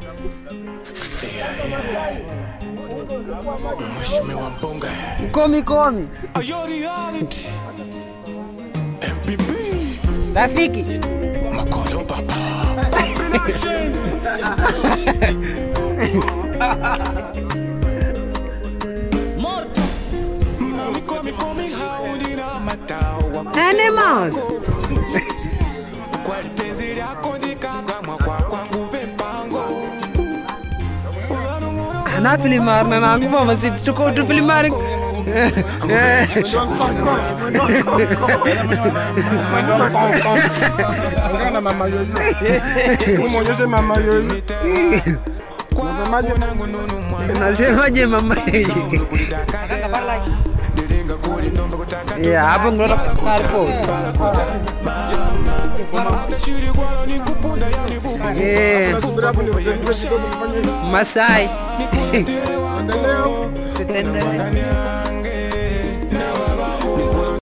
Mheshimiwa mbunge Komi komi. Ayo reality MPP Rafiki. Makolo papa Mami komi komi haundi na matawa Nane mouse. Kwa penzi lako ndikagamwa kwa kwangu vempango Ana filimar na nangu mama sit chuko tu filimar. Ongea na mama yoyo. Muonyeshe mama yoyo. Unasemaje? Nasemaje mama hii? Ya hapo ngora passport. Eh, Subira hapo ndio kidogo kidogo kufanya hivi. Masai. Endelea. Sitendele.